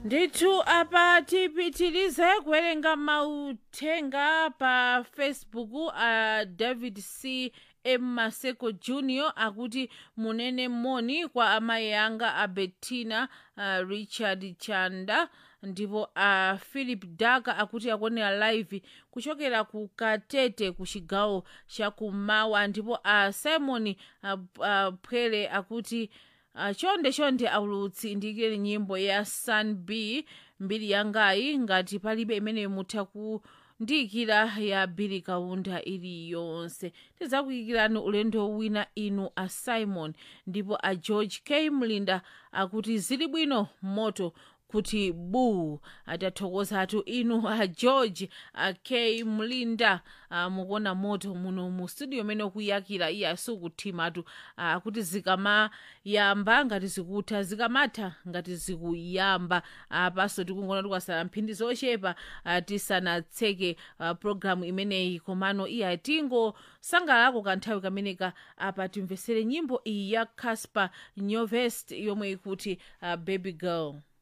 ndithu apa tipitirize kuwerenga mauthenga pa facebook a david c m maseko junior akuti munene moni kwa amayi anga a bettina uh, richard chanda ndipo a uh, philip daka akuti akuonera live kuchokera ku katete ku chigawo chakumawa ndipo a uh, simon uh, uh, pwere akuti uh, chonde chonde aulutsi ndiyikire nyimbo ya sun b mbiri yangayi ngati palibe imeneyo mutha kundiyikira ya bili kaunda iliyonse tidzakuyikirani ulendo wina inu a simon ndipo a george k mlinda akuti zili bwino moto kuti bu atathokozatu inu a george a k mlinda a, mukuona moto muno mu studio mene kuyakira iye asikuthimatu akuti zikamayamba ngati zikutha zikamatha ngati zikuyamba apaso tikungona tikwasala mphindi zochepa a, tisanatseke a, programu imeneyi komano iye atingosangalako kanthawi kameneka apa timvesere nyimbo iyi ya casper nyovest yomwe ikuti uh, baby girl